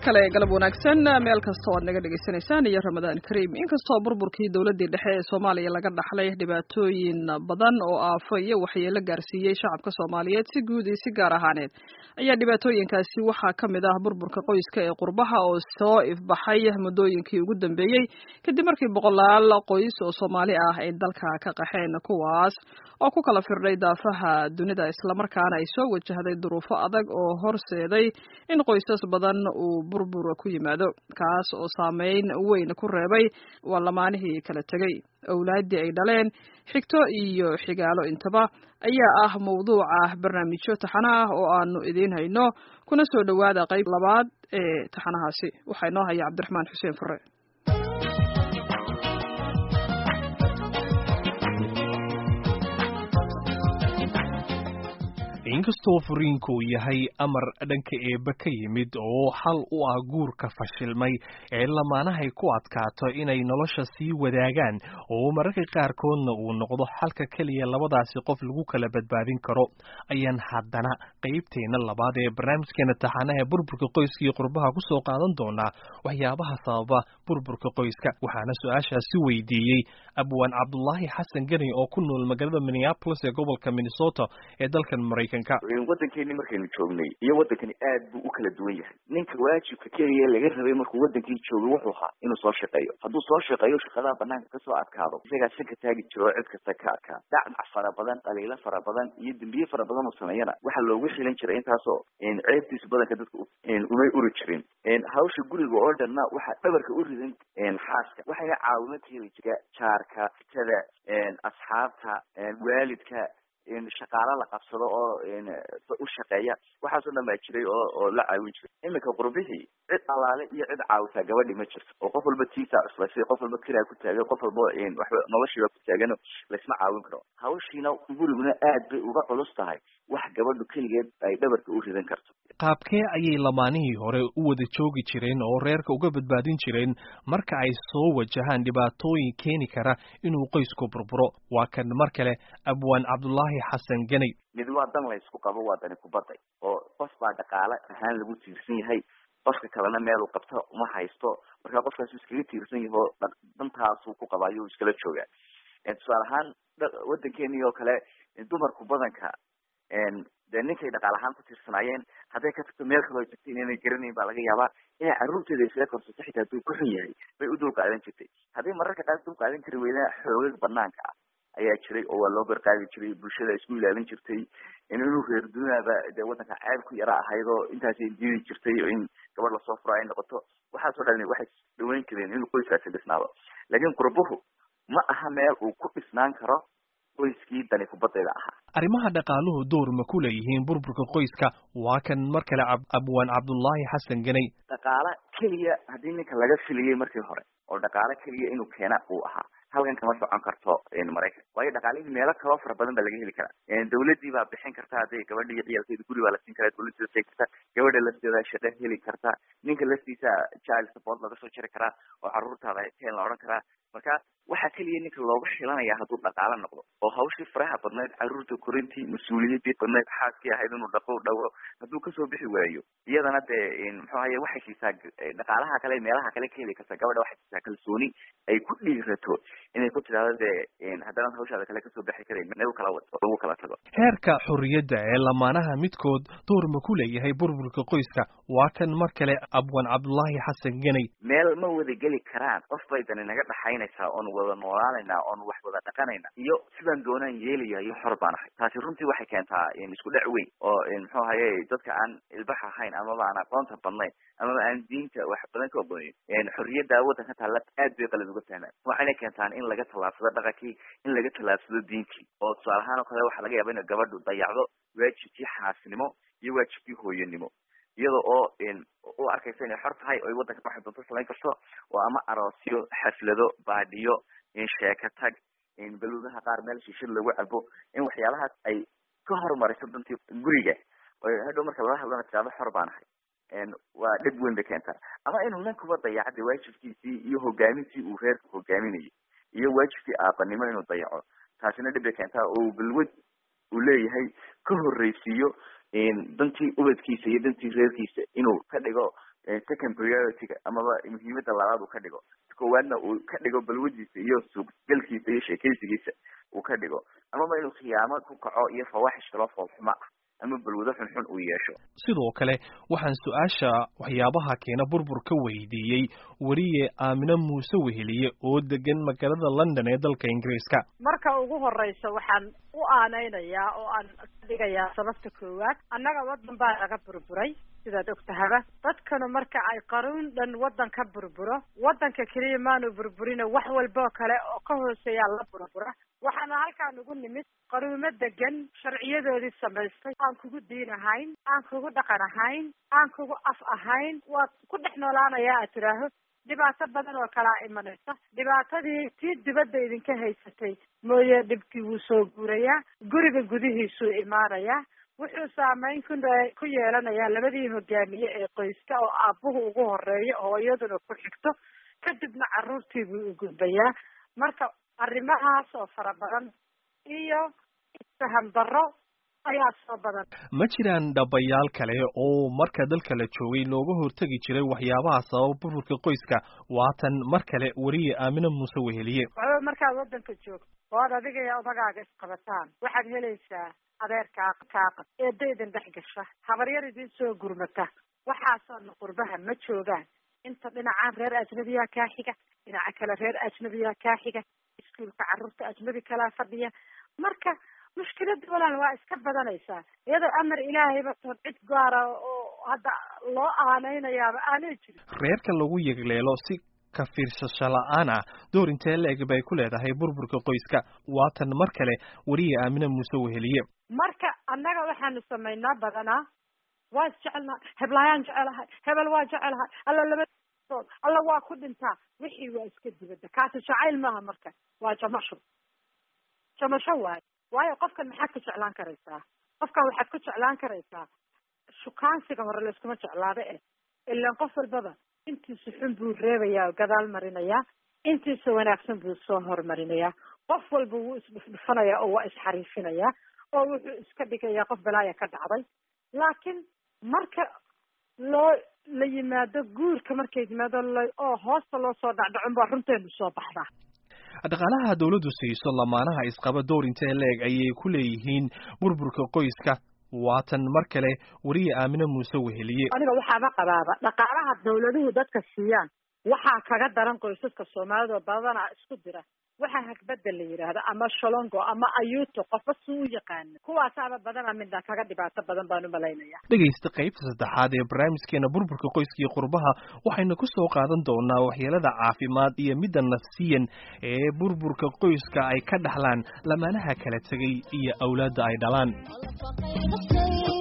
kale galab wanaagsan meel kasta oo ad naga dhegaysanaysaan iyo ramadaan kariim inkastoo burburkii dowladdii dhexe ee soomaaliya laga dhaxlay dhibaatooyin badan oo aafo iyo waxyeelo gaarsiiyey shacabka soomaaliyeed si guud iyo si gaar ahaaneed ayaa dhibaatooyinkaasi waxaa ka mid ah burburka qoyska ee qurbaha oo soo ifbaxay muddooyinkii ugu dambeeyey kadib markii boqolaal qoys oo soomaali ah ay dalka ka qaxeen kuwaas oo ku kala firdhay daafaha dunida islamarkaana ay soo wajahday duruufo adag oo horseeday in qoysas badan uu burbur ku yimaado kaas oo saameyn weyn ku reebay waa lamaanihii kala tegey owlaaddii ay dhaleen xigto iyo xigaalo intaba ayaa ah mawduuca barnaamijyo taxana ah oo aanu idiin hayno kuna soo dhowaada qayb labaad ee taxanahaasi waxaa inoo haya cabdiraxmaan xuseen fure inkastoo furiinku uu yahay amar dhanka eebbe ka yimid oo xal u ah guurka fashilmay ee lamaanahay ku adkaato inay nolosha sii wadaagaan oo mararka qaarkoodna uu noqdo xalka keliya labadaasi qof lagu kala badbaadin karo ayaan haddana qaybteena labaad ee barnaamijkeena taxanaha burburka qoyska iyo qurbaha ku soo qaadan doonaa waxyaabaha sababa burburka qoyska waxaana su-aashaasi weydiiyey abwaan cabdulaahi xasan geni oo ku nool magaalada minneapolis ee gobolka minnesota ee dalkan maraykan waddankeeni markaynu joognay iyo waddankani aad buu u kala duwan yahay ninka waajibka keliya laga rabay markuu waddankii joogay wuxuu ahaa inuu soo shaqeeyo hadduu soo shaqeeyo shaqadaha banaanka kasoo adkaado isagaa sanka taagi jiro oo cid kasta ka adkaa dacmac fara badan dhaliilo fara badan iyo dembiye fara badan uu sameeyana waxaa loogu xilan jiray intaasoo ceebtiisa badanka dadka umay uri jirin hawsha guriga oo dhanna waxaa dhabarka u ridan xaaska waxayna caawimo ka heli jira jaarka fitada asxaabta waalidka shaqaalo la qabsado oo u shaqeeya waxaasoo dhan baa jiray oo oo la caawin jiray iminka qurbihii cid alaale iyo cid caawisaa gabadhi ma jirto oo qof walba tiisaa cuslasay qof walba kiraa ku taagan qof walba waxba noloshiiba ku taagan laysma caawin karo hawshiina guriguna aad bay uga culus tahay wax gabadhu keligeed ay dhabarka u ridan karto qaabkee ayay lamaanihii hore u wada joogi jireen oo reerka uga badbaadin jireen marka ay soo wajahaan dhibaatooyin keeni kara inuu qoysku burburo waa kan mar kale abwaan cabdulaahi xasan ganay mid waa dan laysku qabo waa dani kubaday oo qof baa dhaqaale ahaan lagu tiirsan yahay qofka kalena meeluu qabto uma haysto marka qofkaasu iskaga tiirsan yaho dantaasuu ku qabaayo u iskala joogaa tusaale ahaan waddankeeni oo kale dumarku badanka dee ninkay dhaqaal ahaan ku tiirsanaayeen hadday ka tagto meel kaloo tagtay inayna garanayn baa laga yaabaa inay carruurteeda iskaga korsato xitaa hadduu ku xun yahay bay u dul qaadan jirtay hadday mararka qaar dul qaadan kari weydana xoogag banaanka ah ayaa jiray oo waa loo garqaadi jiray bulshada isku ilaalin jirtay inuu reer dunaaba dee waddanka ceeb ku yara ahayd oo intaasay diidi jirtay oo in gabadh lasoo furo ay noqoto waxaasoo dhan waxay dhaweyn jireen inuu qoyskaasi dhisnaado laakiin qurbuhu ma aha meel uu ku dhisnaan karo qoyskii dani kubadayda ahaa arrimaha dhaqaaluhu door ma ku leeyihiin burburka qoyska waa kan mar kale abwaan cabdullaahi xasan ganay dhaqaale keliya haddii ninka laga filiyey markii hore oo dhaqaale keliya inuu keena uu ahaa halkan kama socon karto maraykan waayo dhaqaalihii meelo kaloo fara badan baa laga heli karaa dawladii baa bixin karta hadday gabadha iyo ciyaalkeeda guri baa la siin karaa dawladda siin karta gabadha lafteeda shaqo heli karta ninka laftiisa child support laga soo jiri karaa oo caruurtaada teen la odhan karaa marka waxaa keliya ninka looga xilanaya hadduu dhaqaalo noqdo oo hawshii faraha badnayd caruurta korintii mas-uuliyadii badnayd xaaskii ahayd inuu dhaqo dhawo hadduu kasoo bixi waayo iyadana dee muxuu ahaye waxay siisaa dhaqaalaha kale meelaha kale ka heli karta gabadha waxay siisaa kalsooni ay ku dhiirato inay ku tidhahdo dee haddana hawshaada kale kasoo bixi karayn nagu kala wado lagu kala tago heerka xorriyadda ee lamaanaha midkood door ma ku leeyahay burburka qoyska waa kan mar kale abwan cabdullaahi xasan ganay meel ma wada geli karaan qof bay dani naga dhaxaynaysaa oon wada noolaanaynaa oon wax wada dhaqanayna iyo sidaan doonaan yeelaya iyo xor baan ahay taasi runtii waxay keentaa isku dhac weyn oo muxuu ahaye dadka aan ilbax ahayn amaba aan aqoonta badnayn amaba aan diinta wax badan ka ogonayn xorriyadda waddanka taalla aad bay qalad uga fahmaan waxayna keentaan in laga tallaabsado dhaqankii in laga tallaabsado diintii oo tusaale ahaan oo kale waxaa laga yaaba ina gabadhu dayacdo waajibkii xaasnimo iyo waajibkii hooyanimo iyada oo u arkaysa inay xor tahay o waddanka waxay doonto samayn karto oo ama aroosyo xaflado baadhiyo sheeka tag baluudaha qaar meel shishid lagu cabo in waxyaalahaas ay ka horumariso dantii guriga oo hadhow marka lala hadlana tiraado xor baan ahay waa dhib weyn bay keentaa ama inuu nankuba dayacda waajibkiisii iyo hogaamintii uu reerka hogaaminayay iyo waajibkii aabanimo inuu dayaco taasina dhib bay keentaa oo balwad uu leeyahay ka horreysiiyo dantii ubadkiisa iyo dantii reerkiisa inuu ka dhigo second priority-ga amaba muhiimada labaad uu ka dhigo koowaadna uu ka dhigo balwadiisa iyo suuqgalkiisa iyo sheekaysigiisa uu ka dhigo amaba inuu khiyaamo ku kaco iyo fawaxish kaloo foolxuma ah ama balwado xunxun uu yeesho sidoo kale waxaan su-aasha waxyaabaha keena burbur ka weydiiyey weriye aamine muuse weheliye oo degan magaalada london ee dalka ingiriiska marka ugu horeysa waxaan u aaneynayaa oo aan dhigayaa sababta koowaad annaga waddan baa naga burburay sidaad ogtahaba dadkanu marka ay qaruun dhan waddan ka burburo waddanka keliya maanu burburina wax walboo kale oo ka hooseeyaa la burbura waxaana halkaan ugu nimid qaruumo degan sharciyadoodii samaystay aan kugu diin ahayn aan kugu dhaqan ahayn aan kugu af ahayn waad ku dhex noolaanayaa aad tidhaaho dhibaato badan oo kalaa imanaysa dhibaatadii tii dibadda idinka haysatay mooye dhibkii wuu soo guurayaa guriga gudihiisuu imaanayaa wuxuu saameyn ku ku yeelanayaa labadii hogaamiye ee qoyska oo aabbuhu ugu horeeyo hooyaduna ku xigto kadibna carruurtii buu u gudbayaa marka arrimahaas oo fara badan iyo isfaham darro ayaa soo badan ma jiraan dhabayaal kale oo marka dalka la joogay looga hortegi jiray waxyaabaha sababa burburka qoyska waatan mar kale weriye aamine muuse weheliye waxba markaad waddanka joogto oo ad adiga iyo odagaaga isqabataan waxaad helaysaa adeerkaa kaaqad eedda idin dhex gasha habaryar idin soo gurmata waxaasoona qurbaha ma joogaan inta dhinacaan reer ajnabiyaa kaa xiga dhinaca kale reer ajnabiyaa kaa xiga iskuulka carruurta ajnabi kalaa fadhiya marka mushkilada walaal waa iska badanaysaa iyadoo amar ilaahayba toon cid gaara oo hadda loo aaneynayaaba aanay jirin reerka lagu yegleelo si ka fiirsasho la-aan ah door intee la-eg bay ku leedahay burburka qoyska waatan mar kale weriye aamine muuse weheliye marka annaga waxaanu samaynaa badanaa waa isjecelnahay heblaayaan jecelahay hebel waa jecelahay alla labadood alla waa ku dhintaa wixii waa iska dibadda kaasi jacayl maaha marka waa jamasho jamasho waayo waayo qofkan maxaad ku jeclaan karaysaa qofkan waxaad ku jeclaan karaysaa shukaansiga hore layskuma jeclaada eh ilaan qof walbaba intiisa xun buu reebayaa oo gadaal marinayaa intiisa wanaagsan buu soo hormarinayaa qof walba wuu isdhufdhufanayaa oo waa isxariifinayaa oo wuxuu iska dhigayaa qof balaaya ka dhacday laakiin marka loo la yimaado guurka markay yimaado oo hoosta loo soo dhacdhacon baa runteenu soo baxdaa dhaqaalaha dawladdu siiso lamaanaha isqaba door intee leeg ayay ku leeyihiin burburka qoyska waatan mar kale weriye aamine muuse weheliye aniga waxaaba qabaaba dhaqaalaha dawladuhu dadka siiyaan waxaa kaga daran qoysaska soomaalida oo badanaa isku dira waxaa hagbada la yidhaahda ama sholongo ama ayuuto qofba suu u yaqaana kuwaasaaba badana midna kaga dhibaato badan baan u malaynaya dhegaysta qaybta saddexaad ee barnaamijkeena burburka qoyska iyo qurbaha waxaynu ku soo qaadan doonaa waxyeelada caafimaad iyo midda nafsiyan ee burburka qoyska ay ka dhaxlaan lamaanaha kala tegay iyo awlaadda ay dhalaan